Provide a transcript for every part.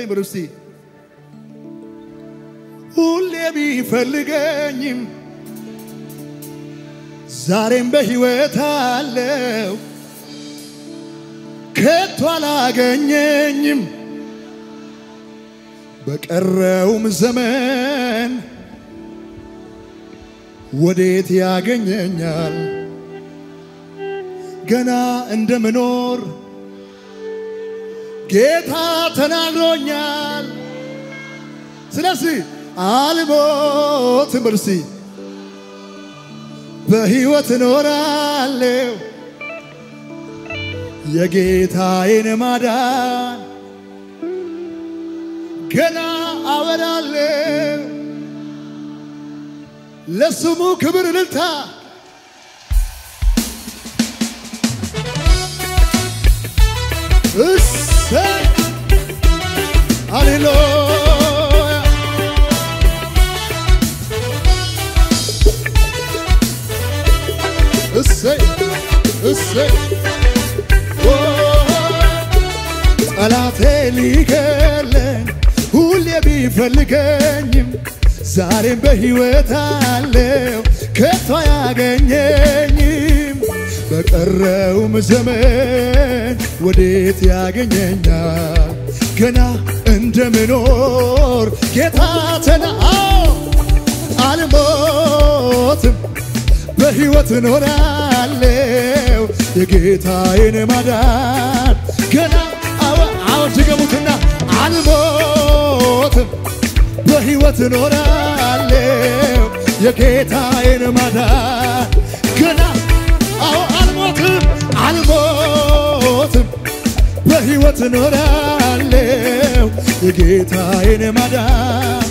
በሉ እስቲ ሁሌ ቢፈልገኝም ዛሬም በሕይወት አለው ከቶ አላገኘኝም በቀረውም ዘመን ወዴት ያገኘኛል ገና እንደምኖር ጌታ ተናግሮኛል። ስለዚህ አልሞትም፣ እርሲ በሕይወት እኖራለሁ የጌታዬን ማዳን ገና አወራለሁ። ለስሙ ክብር እልልታ እሰይ ሃሌሉያ እሰይ እሰይ ኦ ጠላቴ ሊገለኝ ሁሌ ቢፈልገኝም ዛሬም በሕይወት አለው ከቶ አያገኘኝም በቀረውም ዘመን ወዴት ያገኘኛል ገና እንደምኖር ጌታ ተና አልሞትም በሕይወት እኖራለሁ የጌታዬን ማዳን ገና አዎ አዎ ድገሙትና አልሞትም በሕይወት እኖራለሁ የጌታዬን ማዳን ገና አዎ አልሞትም አልሞትም በሕይወት እኖራለሁ የጌታዬን ማዳን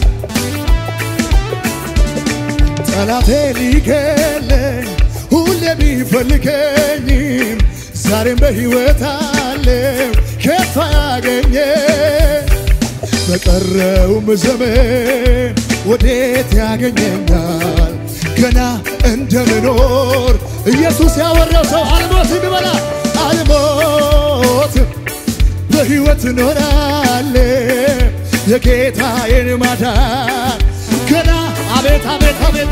ጠላቴ ሊገለኝ ሁሌ ቢፈልገኝም ዛሬም በሕይወት አለው ከቶ ያገኘ በቀረውም ዘመን ወዴት ያገኘኛል ገና እንደምኖር ኢየሱስ ያወራው ሰው አልሞትም ይበላ አልሞትም በሕይወት እኖራለሁ የጌታዬን ማዳን ገና አቤት አቤት አቤት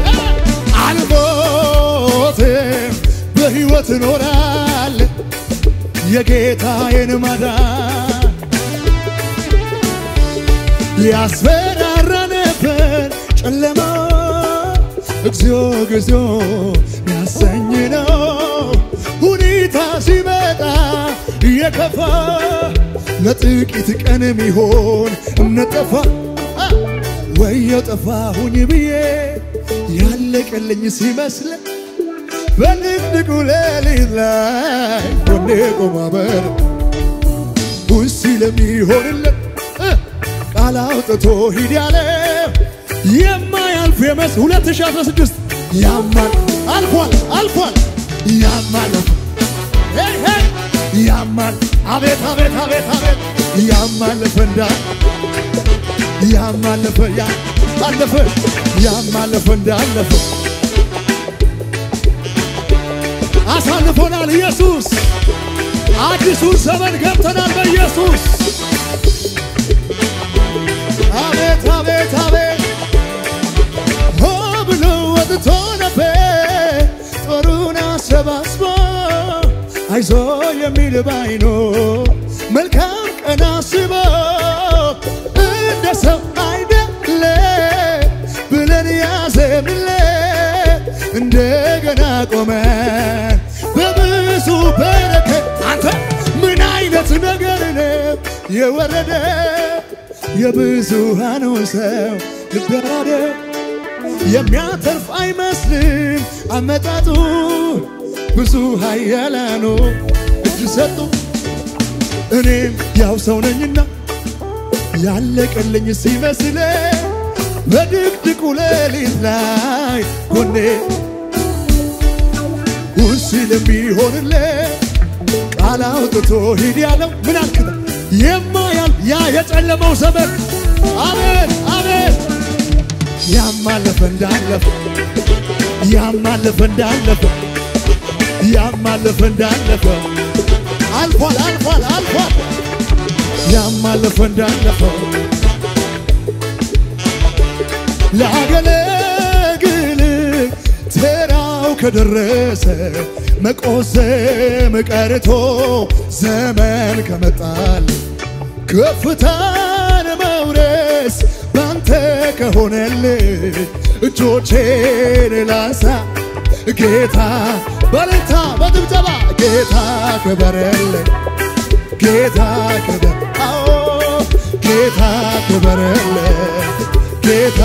አልሞትም በሕይወት እኖራለሁ የጌታዬን ማዳን ያስፈራራ ነበር ጨለማ እግዚኦ እግዚኦ ያሰኝ ነው ሁኔታ ሲመጣ እየከፋ ለጥቂት ቀን የሚሆን እምነት ጠፋ ወየው ጠፋሁኝ ብዬ ያለቀልኝ ሲመስል በድቅድቁ ሌሊት ላይ ጎኔ ቆማ በር ውሲ ለሚሆንለት ቃል አውጥቶ ሂድ ያለ የማያልፍ የመስ 2016 ያማል አልፏል አልፏል ያማል ሄይ ሄይ ያማል አቤት አቤት አቤት አቤት ያማለፈ እንዳ ያማለፈ ያ አለፈ ያማለፈ እንዳለፈ አሳልፎናል ኢየሱስ አዲሱን ዘመን ገብተናል በኢየሱስ አቤት አቤት አቤት ሆ ብሎ ወጥቶ ነበር ጦሩን አሰባስቦ አይዞ የሚል ባይኖ መልካም ቀን አስቦ እንደ ሰው አይደለ ብለን ያዘንለ እንደገና ቆመን በብዙ በረከት አንተ ምን አይነት ነገር ነው የወረደ የብዙሃኑ ሰው ልበራደ የሚያተርፍ አይመስልም አመጣጡ ብዙ ኃያላኑ እጅ ሰጡ እኔም ያው ሰው ነኝና ያለቀልኝ ሲመስለ በድቅድቁ ሌሊት ላይ ጎኔ ውሲ ለሚሆንለ ቃል አውጥቶ ሂድ ያለው ምን አልክታ የማያል ያ የጨለመው ዘመን አቤት አቤት ያማለፈ እንዳለፈ ያማለፈ እንዳለፈ ያማለፈ እንዳለፈ አልፏል አልፏል አልፏል ያማለፈ እንዳለፈው ላገለግል ተራው ከደረሰ መቆዘም ቀርቶ ዘመን ከመጣል ከፍታን መውረስ ባንተ ከሆነልኝ እጆቼን ላንሳ ጌታ በልታ በድብደባ ጌታ ክበረልኝ ጌታ ክበር አዎ ጌታ ክበረልኝ ጌታ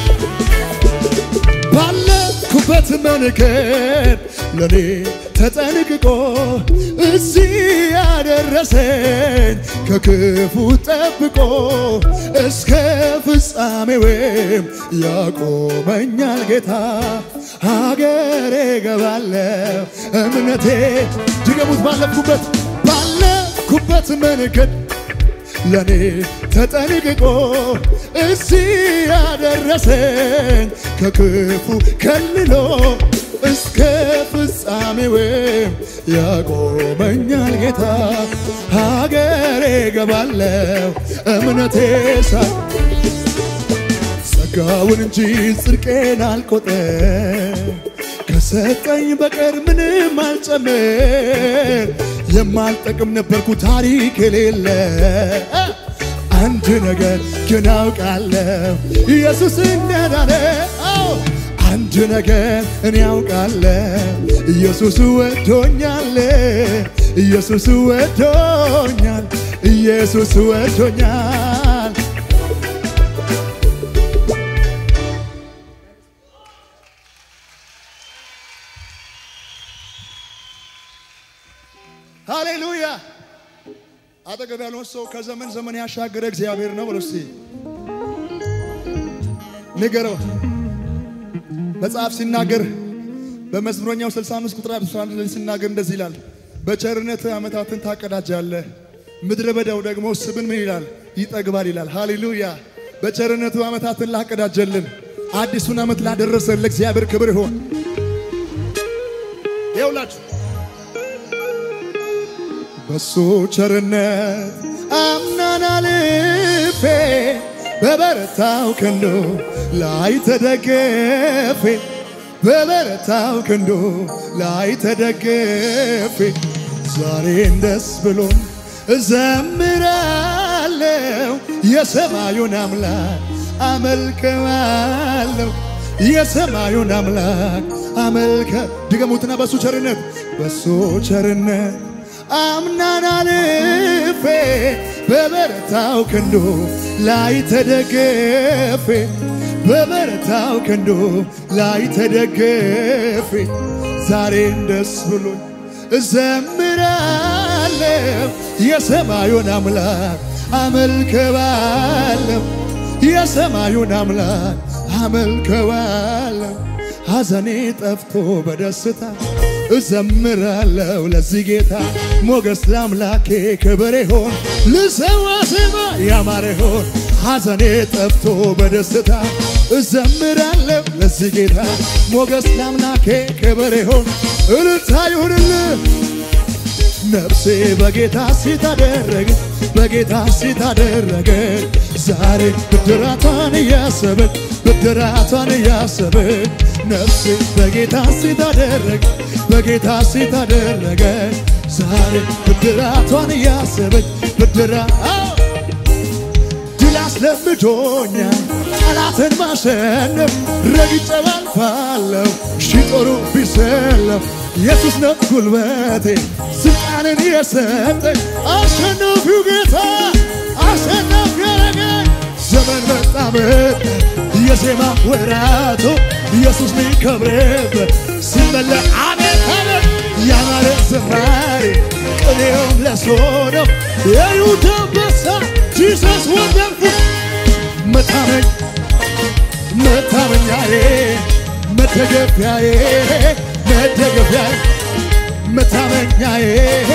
ባለኩበት መንገድ ለኔ ተጠንቅቆ እዚህ ያደረሰኝ ከክፉ ጠብቆ እስከ ፍጻሜውም ያቆመኛል ጌታ። ሀገሬ ገባለሁ እምነቴ ድገሙት ባለፍኩበት ባለኩበት መንገድ ለኔ ተጠንቅቆ እዚህ ያደረሰኝ ከክፉ ከልሎ እስከ ፍጻሜውም ያቆመኛል ጌታ። ሀገሬ ገባለሁ እምነቴ ሳ ጸጋውን እንጂ ጽድቄን አልቆጠር ከሰጠኝ በቀር ምንም አልጨምር የማልጠቅም ነበርኩ ታሪክ የሌለ አንድ ነገር ግን አውቃለሁ ኢየሱስ እንዳዳነ አዎ አንድ ነገር እኔ አውቃለሁ ኢየሱስ ወዶኛል ኢየሱስ ወዶኛል ኢየሱስ ወዶኛል ሃሌሉያ አጠገብ ያለውን ሰው ከዘመን ዘመን ያሻገረ እግዚአብሔር ነው ብሎ እስቲ ንገረው። መጽሐፍ ሲናገር በመዝሙረኛው 65 ቁጥር 11 ላይ ሲናገር እንደዚህ ይላል፣ በቸርነት ዓመታትን ታቀዳጃለህ፣ ምድረ በዳው ደግሞ ስብን ምን ይላል ይጠግባል ይላል። ሃሌሉያ በቸርነቱ ዓመታትን ላቀዳጀልን አዲሱን ዓመት ላደረሰን ለእግዚአብሔር ክብር ይሆን። ይኸውላችሁ በሱ ቸርነት አምናን አልፌ በበረታው ክንዱ ላይ ተደገፌ በበረታው ክንዱ ላይ ተደገፌ ዛሬን ደስ ብሎን እዘምራለሁ የሰማዩን አምላክ አመልከዋለሁ የሰማዩን አምላክ አመልከ ድገሙትና በሱ ቸርነት በሱ ቸርነት አምናን አልፌ በበረታው ክንዱ ላይ ተደገፌ በበረታው ክንዱ ላይ ተደገፌ ዛሬን ደስ ብሎኝ እዘምራለሁ የሰማዩን አምላክ አመልከዋለሁ የሰማዩን አምላክ አመልከዋለሁ ሐዘኔ ጠፍቶ በደስታ እዘምራለሁ ለዚህ ጌታ ሞገስ ለአምላኬ ክብር ይሆን ልሰዋ ዜማ ያማረ ይሆን ሐዘኔ ጠፍቶ በደስታ እዘምራለሁ ለዚህ ጌታ ሞገስ ለአምላኬ ክብር ይሆን እልልታ ይሁንልህ ነፍሴ በጌታ ሲታደረግ በጌታ ሲታደረገ ዛሬ ብድራቷን እያሰብን ብድራቷን እያሰብን ነፍሴ በጌታ ሲታደረግ በጌታ ሲታደረገ ዛሬ ብድራቷን እያሰበች ብድራ ድል አስለምዶኛል ጠላትን ማሸነፍ ረግጬው አልፋለሁ ሺህ ጦሩ ቢሰለፍ ኢየሱስ ነው ጉልበቴ ስልጣንን የሰጠኝ አሸናፊው ጌታ አሸናፊ ያረገኝ ዘመን መጣ መጣ የዜማ ወራቶ ኢየሱስ ሚከብርበት ሲመለ አሜን አሜን ያማረ ዝማሬ ቅኔውም ለእሱ ነው የይሁዳ አንበሳ ጂሰስ ወንደርፉል መታመኝ መታመኛዬ መደገፊያዬ መደገፊያዬ መታመኛዬ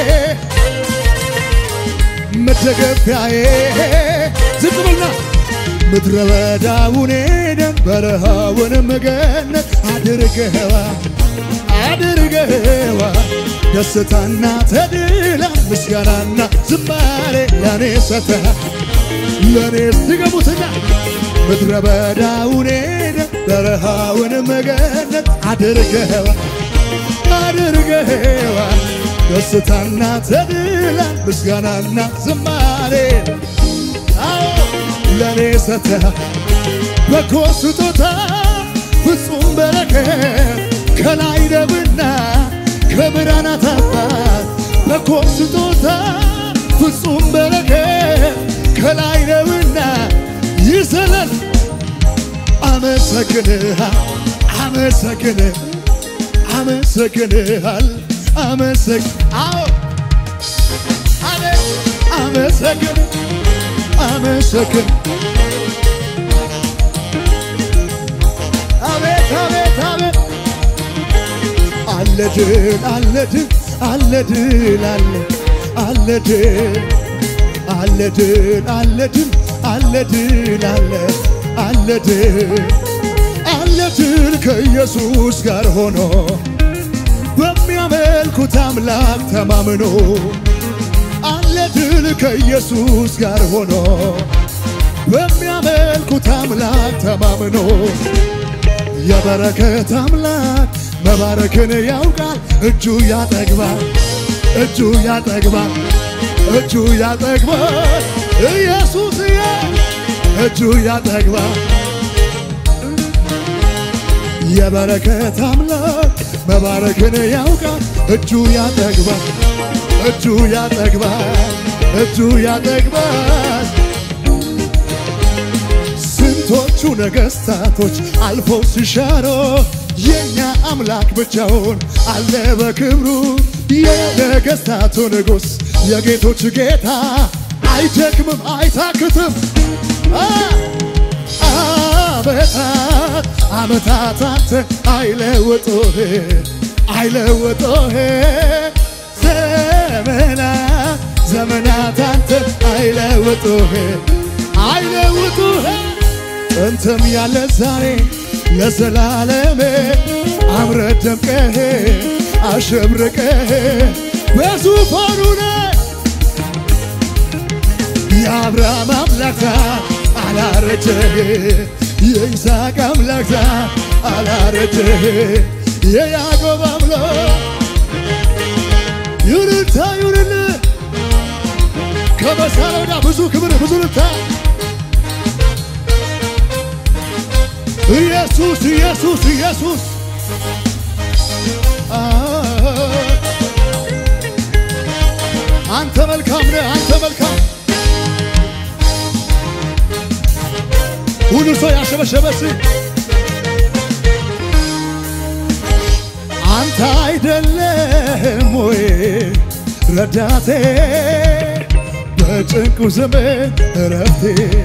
መደገፊያዬ ዝም ብልና ምድረ በዳውን ሄደን በረሃውንም ገነት አድርገኸዋ አድርገኸዋ ደስታና ተድላ ምስጋናና ዝማሬ ለእኔ ሰተሃል ለእኔ ስገቡትና ምድረ በዳውን ሄደ በረሃውን መገነት አድርገዋል አድርገዋል ደስታና ተድላ ምስጋናና ዝማሬ አዎ ለእኔ ሰተሃል በጎ ስጦታ ፍጹም በረከት ከላይ ደብና ከብርሃናት አባት በጎ ስጦታ ፍጹም በረከት ከላይ ነውና ይዘለል አመሰግንሃል አመሰግንህ አመሰግንሃል አመሰግ አዎ አሜ አመሰግን አመሰግን አቤት አቤት አቤት አለ ድል አለ ድል አለ ድል አለ አለ ድል አለ ድል አለ ድል አለ ድል አለ አለ ድል አለ ድል ከኢየሱስ ጋር ሆኖ በሚያመልኩት አምላክ ተማምኖ አለ ድል ከኢየሱስ ጋር ሆኖ በሚያመልኩት አምላክ ተማምኖ የበረከት አምላክ መባረክን ያውቃል። እጁ ያጠግባል፣ እጁ ያጠግባል፣ እጁ ያጠግባል። ኢየሱስዬ እጁ ያጠግባል። የበረከት አምላክ መባረክን ያውቃል። እጁ ያጠግባል፣ እጁ ያጠግባል፣ እጁ ያጠግባል። ስንቶቹ ነገሥታቶች አልፎ ሲሻሮ የኛ አምላክ ብቻውን አለ በክብሩ የነገሥታቱ ንጉሥ የጌቶች ጌታ አይደክምም አይታክትም አመታት አመታት አንተ አይለውጡህ አይለውጡህ ዘመናት ዘመናት አንተ አይለውጡህ አይለውጡህ ጥንትም ያለ ዛሬ ለዘላለም አምረ ደምቀህ አሸብርቀህ በዙፋኑ ላይ የአብርሃም አምላክ አላረጀህ፣ የይስሐቅ አምላክ አላረጀህ፣ የያዕቆብ አምላክ ይሁንታ ይሁንልህ ከመሳለውና ብዙ ክብር ብዙ ልታ ኢየሱስ ኢየሱስ ኢየሱስ አንተ መልካም ነህ፣ አንተ መልካም ሁሉ ሰው ያሸበሸበስ አንተ አይደለም ወይ ረዳቴ በጭንቁ ዘመን እረፍቴ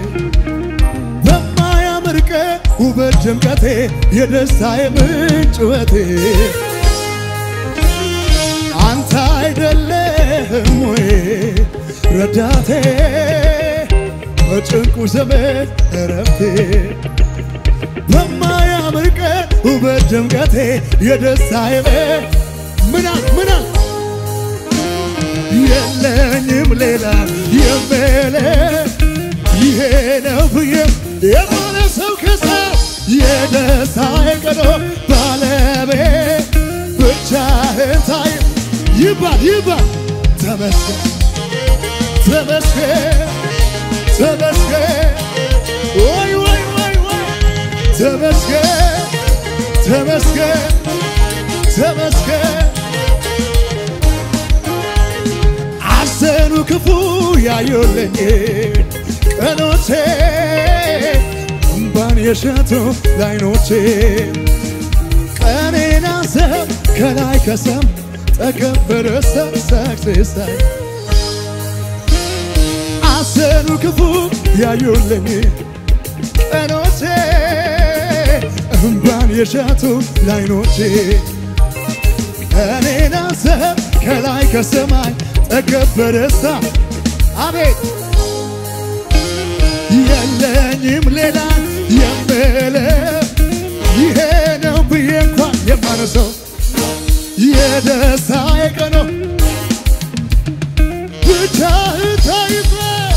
በማያምር ቀን ውበት ድምቀቴ የደስታዬ ምንጭ ውበቴ አንተ አይደለም ወይ ረዳቴ በጭንቁ ዘመን እረፍቴ በማያምር ቀን ውበት ድምቀቴ የደስታዬ ምናል ምናል የለኝም ሌላ የምለ ይሄ ነው ብዬ የማለ ሰው ከሳ የደስታዬ ቀኖ ባለቤት ብቻህን ታይ ይባል ይባል ተመስገን ተመስገን ተመስገን ወይ ወይ ወይ ወይ ተመስገን ተመስገን ተመስገን አዘኑ ክፉ ያዩልኝ ቀኖቼ እምባን የሸቱ ላይኖቼ ቀኔን አሰብ ከላይ ከሰም ተከበረ ሰክሴሳይ አዘኑ ክፉ ያዩልኝ ቀኖቼ እምባን የሸቱ ላይኖቼ ቀኔን አሰብ ከላይ ከሰማይ ጠገብ ደስታ አቤት የለኝም ሌላ የምለ ይሄ ነው ብዬ እንኳን የማነሰው የደስታ የቀኖ ይክበር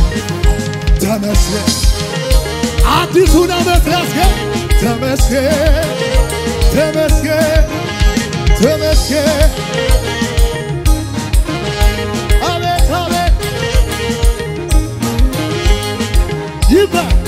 ተመስገን አዲሱን ዓመት ያስገን ተመስገን ተመስገን ተመስገን አቤት አቤት ይክበር